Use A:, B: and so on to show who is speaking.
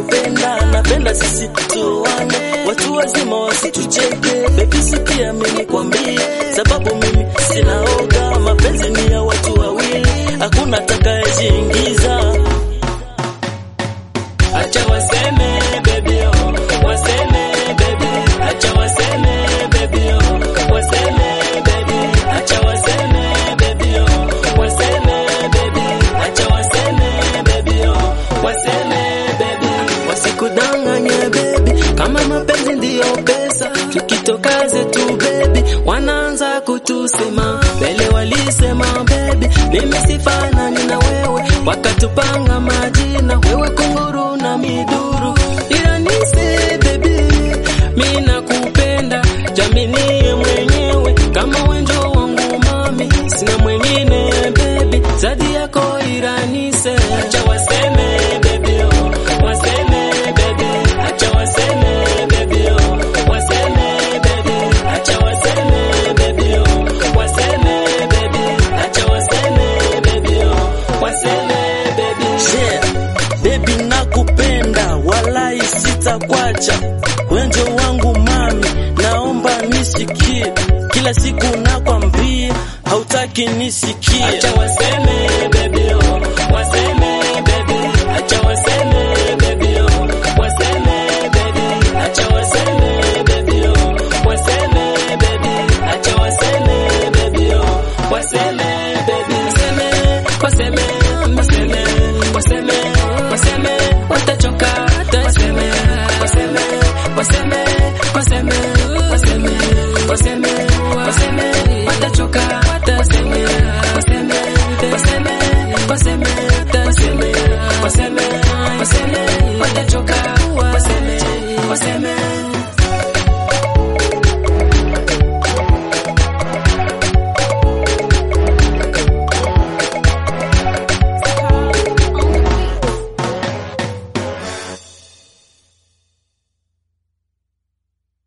A: nakupenda, napenda sisi tuoane, watu wazima wasitucheke. Baby sikia mimi kwambie, sababu mimi sinaoga, mapenzi ni ya watu wawili, hakuna atakayejiingiza. Acha waseme baby oh, waseme baby, acha waseme baby oh, waseme baby, acha waseme baby oh, waseme baby, acha waseme baby oh, waseme baby, wasikudanganye baby, kama mapenzi ndiyo pesa, tukitoka zetu baby, wanaanza kutusema mbele, walisema baby, mimi sifanani na wewe, wakatupanga majina, wewe kunguru na miduru, ila nise baby, mi nakupenda, jaminie mwenyewe kama wenjo wangu mami, sina mwengine baby, zadi yako iranise, acha waseme baby oh, waseme baby, acha waseme baby oh, waseme baby, acha waseme baby oh, waseme baby, acha waseme baby oh, waseme baby yeah. Baby nakupenda, walai sitakwacha, wenjo wangu mami, naomba nisikie, kila siku nakwambia, hautaki nisikie, acha waseme baby